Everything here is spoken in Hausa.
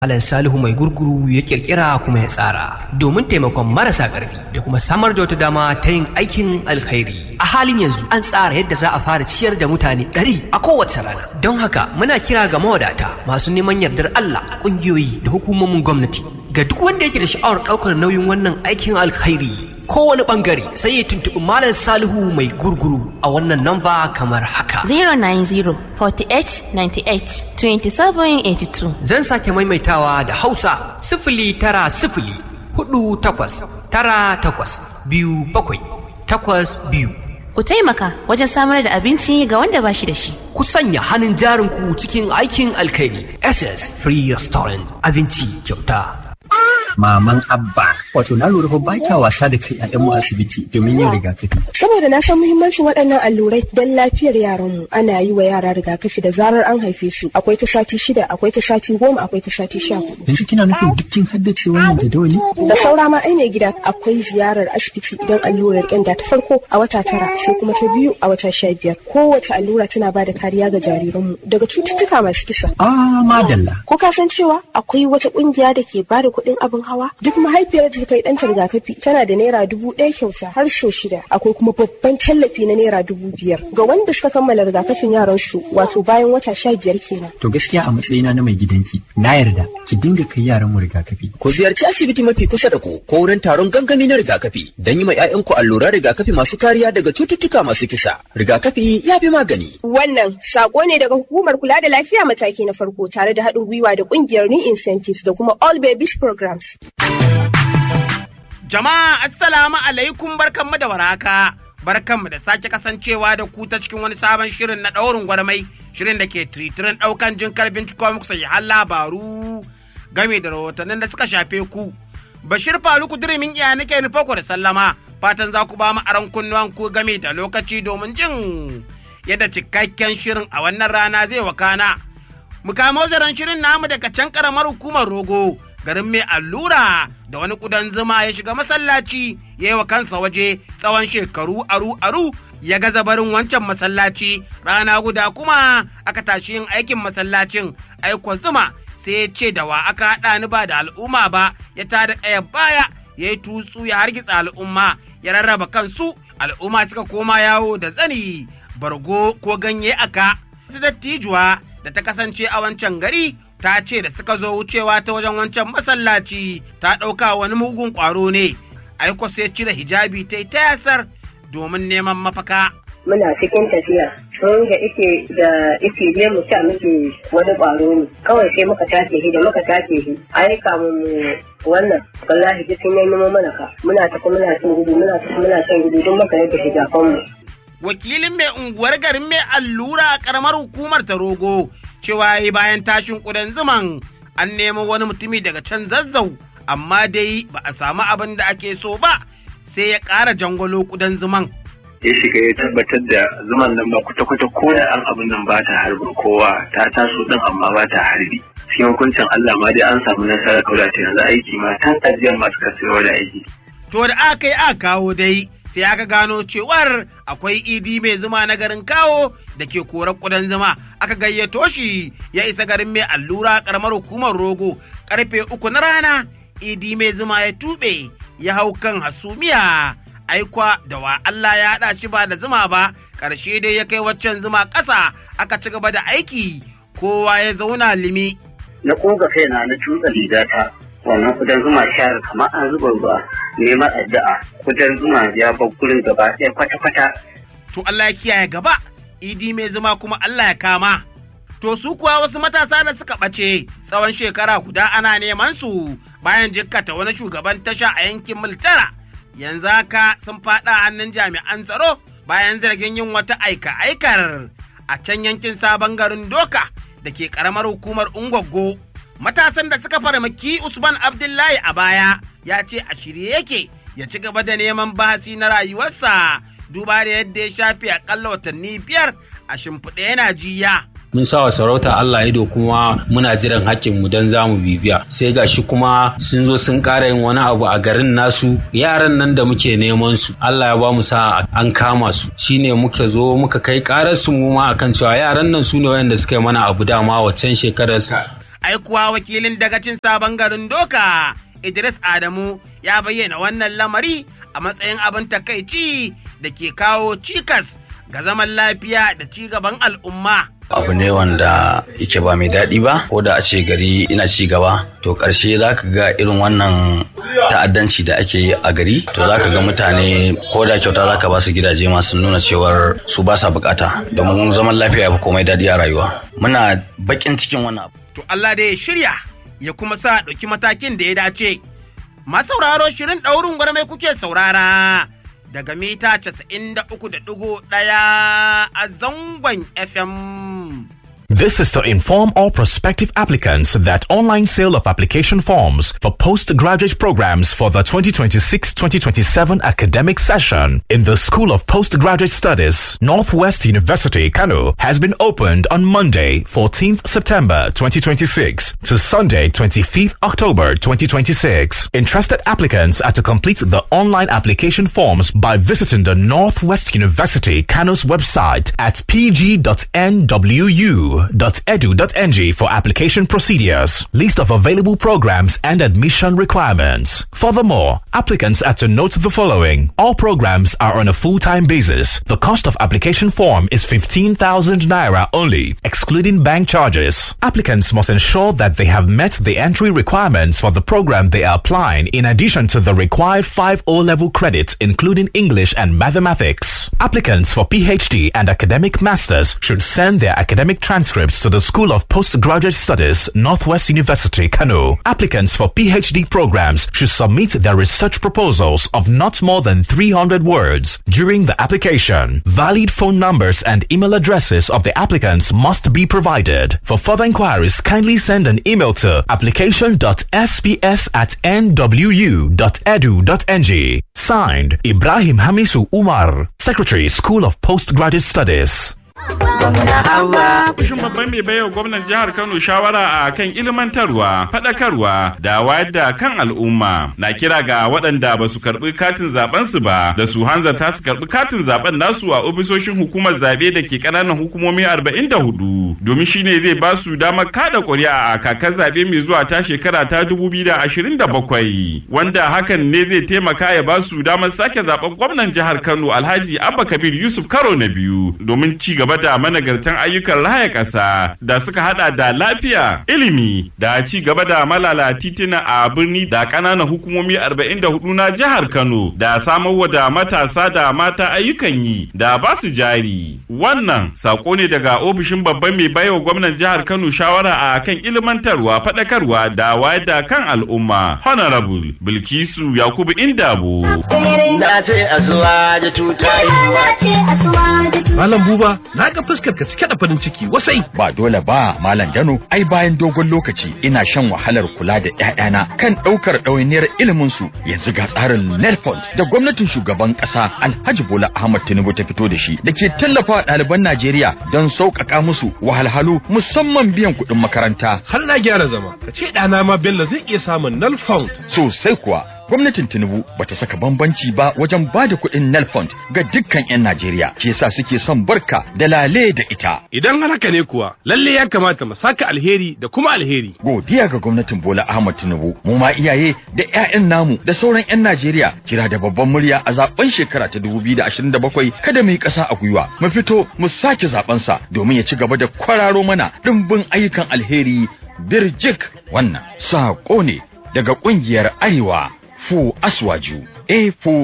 Malam Salihu mai gurguru ya kirkira kuma ya tsara domin taimakon marasa ƙarfi da kuma samar da wata dama ta yin aikin alkhairi. A halin yanzu an tsara yadda za a fara ciyar da mutane ɗari a kowace rana. Don haka muna kira ga mawadata masu neman yardar Allah ƙungiyoyi da hukumomin gwamnati ga duk wanda yake da sha'awar ɗaukar nauyin wannan aikin alkhairi kowane ɓangare sai ya tuntuɓi Malam Salihu mai gurguru a wannan namba kamar haka. 090 48 98 27 82. Zan sake maimaitawa da Hausa sifili tara sifili hudu takwas tara takwas biyu bakwai takwas biyu. Ku taimaka wajen samar da abinci ga wanda ba shi da shi. Ku sanya hannun jarinku cikin aikin alkhairi SS Free Restaurant abinci kyauta. maman abba wato na lura fa ba kya wasa da kai mu asibiti domin yin rigakafi saboda na san muhimmancin waɗannan allurai don lafiyar yaranmu ana yi wa yara rigakafi da zarar an haife su akwai ta sati shida akwai ta sati goma akwai ta sati sha hudu yanzu kina nufin duk kin haddace wannan jadawali da saura ma ai mai gida akwai ziyarar asibiti idan allurar ƙyanda ta farko a wata tara sai kuma ta biyu a wata sha biyar kowace allura tana ba da kariya ga jariranmu daga cututtuka masu kisa ah madalla ko ka san cewa akwai wata ƙungiya da ke ba da kuɗin abin hawa duk mahaifiyar da ta yi ɗanta rigakafi tana da naira dubu ɗaya kyauta har so shida akwai kuma babban tallafi na naira dubu biyar ga wanda suka kammala rigakafin yaran su wato bayan wata sha biyar kenan. to gaskiya a matsayina na mai gidanki na yarda ki dinga kai yaran mu rigakafi ku ziyarci asibiti mafi kusa da ku ko wurin taron gangami na rigakafi don yi ma 'ya'yanku alluran rigakafi masu kariya daga cututtuka masu kisa rigakafi ya fi magani. wannan sako ne daga hukumar kula da lafiya mataki na farko tare da haɗin gwiwa da ƙungiyar new incentives da kuma all babies programs. Jama'a assalamu alaikum barkanmu da waraka. Barkanmu da sake kasancewa da ku ta cikin wani sabon shirin na ɗaurin gwarmai shirin da ke tiritirin ɗaukan jin karbin cikin muku har labaru game da rahotannin da suka shafe ku. Bashir Faluku dirimin iya nake nufa ku da sallama fatan za ku ba mu aron kunnuwan ku game da lokaci domin jin yadda cikakken shirin a wannan rana zai wakana. Mu kamo zaren shirin namu daga can karamar hukumar rogo garin mai allura da wani kudan zuma ya shiga masallaci ya yi wa kansa waje tsawon shekaru aru aru ya gaza barin wancan masallaci rana guda kuma aka tashi yin aikin masallacin aikon zuma sai ya ce da wa aka haɗa ni ba da al'umma ba ya tada ɗaya baya ya yi tutsu ya hargitsa al'umma ya rarraba kansu al'umma suka koma yawo da zani bargo ko ganye aka dattijuwa da ta kasance a wancan gari ta ce da suka zo wucewa ta wajen wancan masallaci ta ɗauka wani mugun ƙwaro ne aiko sai cire hijabi ta yi ta yasar domin neman mafaka. Muna cikin tafiya sun ga ike da ike je mu ta muke wani ƙwaro ne kawai sai muka tace shi da muka tace shi ai kamun mu wannan wallahi duk sun yi mana ka muna tafi muna cin gudu muna tafi muna cin gudu don muka yadda hijafan mu. Wakilin mai unguwar garin mai allura a ƙaramar hukumar ta rogo cewa yi bayan tashin ƙudan zuman an nemo wani mutumi daga can zazzau amma dai ba a samu abin da ake so ba sai ya ƙara jangwalo ƙudan zuman. ya shiga ya tabbatar da zuman nan ba kwata-kwata ko da an abin nan ba ta harbin kowa ta taso din amma ba ta harbi cikin hukuncin Allah ma dai an samu nasarar kauda ta yanzu aiki ma tan ajiyar masu kasuwa da aiki. To da aka yi aka kawo dai sai aka gano cewar akwai idi mai zuma na garin kawo da ke korar kudan zuma aka gayyato shi ya isa garin mai allura karamar hukumar rogo karfe uku na rana idi mai zuma ya tuɓe ya hau kan hasumiya aikwa da wa Allah ya haɗa shi ba da zuma ba ƙarshe dai ya kai waccan zuma ƙasa aka ci gaba da aiki kowa ya zauna limi. Na ƙoga kaina na tutsa rigata wannan kudan zuma shayar kamar an zuba ruwa neman addu'a kudan zuma ya bar gurin gaba ɗaya kwata-kwata. To Allah ya kiyaye gaba idi mai zuma kuma Allah ya kama. To su kuwa wasu matasa da suka ɓace tsawon shekara guda ana neman su bayan jikkata wani shugaban tasha a yankin Multara. Yanzu haka sun faɗa hannun jami'an tsaro bayan zargin yin wata aika-aikar a can yankin sabon garin Doka da ke ƙaramar hukumar Ungwaggo. matasan da suka farmaki Usman Abdullahi a baya ya ce a shirye yake ya ci gaba da neman bahasi na rayuwarsa duba da yadda ya shafe akalla watanni biyar a shimfiɗe yana jiya. mun sawa sarauta Allah ido kuma muna jiran hakkin mu don zamu bibiya sai gashi kuma sun zo sun ƙara yin wani abu a garin nasu yaran nan da muke neman su Allah ya ba mu sa an kama su shine muka zo muka kai ƙarar su mu ma akan cewa yaran nan su ne wayanda suka yi mana abu dama waccan shekarar Aikuwa wakilin dagacin sabon garin Doka Idris Adamu ya bayyana wannan lamari a matsayin abin takaici da ke kawo cikas ga zaman lafiya da ci gaban al'umma. abu ne wanda yake ba mai daɗi ba ko da a ce gari ina ci gaba to ƙarshe za ka ga irin wannan ta'addanci da ake yi a gari to za ka ga mutane ko da kyauta za ka ba su gidaje masu nuna cewar su ba sa bukata domin zaman lafiya ya fi komai daɗi a rayuwa muna baƙin cikin wannan abu. To Allah da ya shirya ya kuma sa ɗauki matakin da ya dace. Masauraro shirin ɗaurin gwarmai kuke saurara. daga mita 93.1 a zangon FM. This is to inform all prospective applicants that online sale of application forms for postgraduate programs for the 2026-2027 academic session in the School of Postgraduate Studies, Northwest University, Kano, has been opened on Monday, 14th September 2026 to Sunday, 25th October 2026. Interested applicants are to complete the online application forms by visiting the Northwest University, Kano's website at pg.nwu edu.ng for application procedures, list of available programs and admission requirements. Furthermore, applicants are to note the following. All programs are on a full-time basis. The cost of application form is 15,000 naira only, excluding bank charges. Applicants must ensure that they have met the entry requirements for the program they are applying in addition to the required 5 O-level credits including English and mathematics. Applicants for PhD and academic masters should send their academic transcripts to the School of Postgraduate Studies, Northwest University, Kano. Applicants for PhD programs should submit their research proposals of not more than 300 words during the application. Valid phone numbers and email addresses of the applicants must be provided. For further inquiries, kindly send an email to application.sps at nwu.edu.ng. Signed, Ibrahim Hamisu Umar, Secretary, School of Postgraduate Studies. Kushin babban mai baiwa gwamnan jihar Kano shawara a kan ilmantarwa, faɗakarwa da wayar da kan al'umma. Na kira ga waɗanda ba su karɓi katin zaben su ba da su hanzarta su karɓi katin zaben nasu a ofisoshin hukumar zaɓe da ke ƙananan hukumomi 44 domin shine zai ba su damar kada ƙuri'a a kakar zaɓe mai zuwa ta shekara ta 2027 wanda hakan ne zai taimaka ya ba su damar sake zaben gwamnan jihar Kano Alhaji Abba Kabir Yusuf karo na biyu domin ci gaba da managartan ayyukan raya ƙasa da suka hada da lafiya, ilimi da ci gaba da malala titina a birni da ƙananan hukumomi 44 na jihar Kano da samarwa da matasa da mata ayyukan yi da ba su jari. Wannan sako ne daga ofishin babban mai baiwa gwamnan jihar Kano shawara a kan ilmantarwa, faɗakarwa da wayar da kan al'umma. Honorable Bilkisu Yakubu Indabo. Na ce asuwa da tutayi. Malam Buba, na ga fuskar ka cike da farin ciki wasai. Ba dole ba, Malam Dano, ai bayan dogon lokaci ina shan wahalar kula da ƴaƴana kan ɗaukar ɗawainiyar ilimin su. Yanzu ga tsarin Nelfond da gwamnatin shugaban ƙasa Alhaji Bola Ahmad Tinubu ta fito da shi da ke tallafa ɗaliban Najeriya don sauƙaƙa musu wahalhalu musamman biyan kuɗin makaranta. Har na gyara zama, ka ce ɗana ma Bello zai iya samun Nelfond. Sosai kuwa, gwamnatin Tinubu bata saka bambanci ba wajen ba da kuɗin Nelfond ga dukkan 'yan Najeriya, shi yasa suke son barka da lale da ita. Idan haka ne kuwa, lalle ya kamata mu saka alheri da kuma alheri. Godiya ga gwamnatin Bola Ahmad Tinubu, mu ma iyaye da 'ya'yan namu da sauran 'yan Najeriya kira da babban murya a zaben shekara ta 2027 kada mu yi ƙasa a gwiwa, mu fito mu sake zaben sa domin ya ci gaba da kwararo mana dimbin ayyukan alheri birjik wannan saƙo ne daga ƙungiyar Arewa Fu Aswaju A4